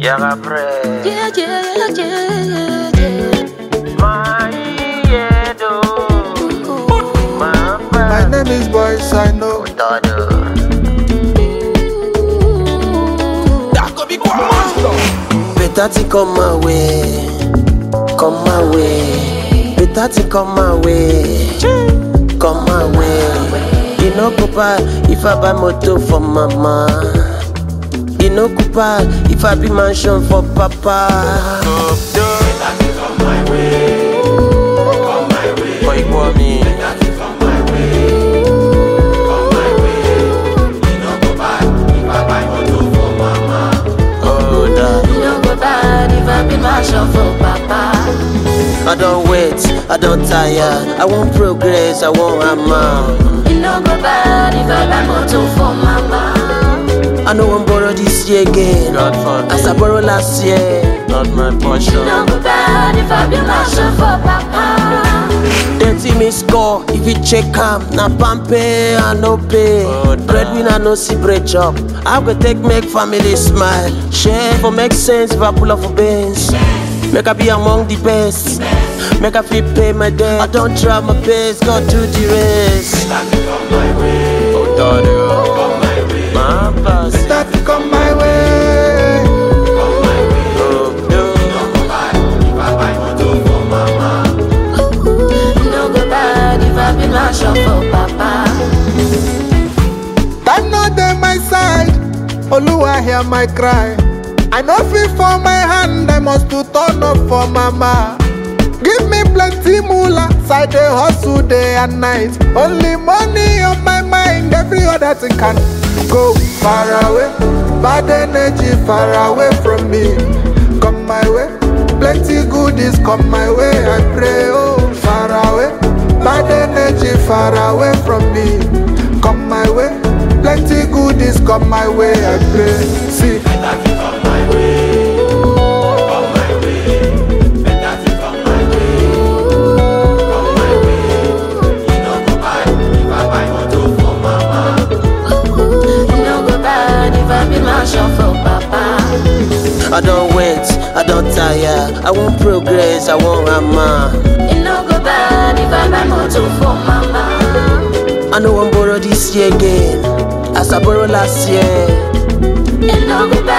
Y'a après. Yeah, yeah, yeah, yeah, My yedo. My My name is Boys, I know. Todo. Better to come my way, come my way. Better to come my way, come my way. You know, Papa, if I buy motor for mama. You know, Papa, if I be mansion for papa. Boy, call me. Oh, that. You no go bad if I be mansion for papa. I don't wait, I don't tire. I want progress, I want hammer. You no go bad if I buy motor for mama. I know I'm borrow this year again. God forbid. As I borrow last year. Not my portion. You no go bad if I be mansion for papa. Dirty me score, if you check am, na pampe I no pay. Oh, nah. Breadwinner no see bread chop. I go take make family smile. Share for make sense if I pull off a Benz. Make I be among the best. Make I fit pay my debt. I don't try my best, go do the rest. Oh, todo. My pass. That come my way. Oh, no. You no go bad if I be mansion for papa. Time not on my side. Oluwa hear my cry. I no fit for my hand, I must to turn up for mama. Give me plenty moolah, side dey hustle day and night. Only money on my mind, every other thing can go far away. Bad energy far away from me. Come my way, plenty goodies come my way. I pray, oh far away. Bad energy far away from me. Come my way, plenty goodies come my way. I pray. See. You no go bad if I be mansion for papa. I don't wait, I don't tire. I want progress, I want hammer. You no go bad if I buy motor for mama. I know I'm borrow this year again. As I borrow last year. You no go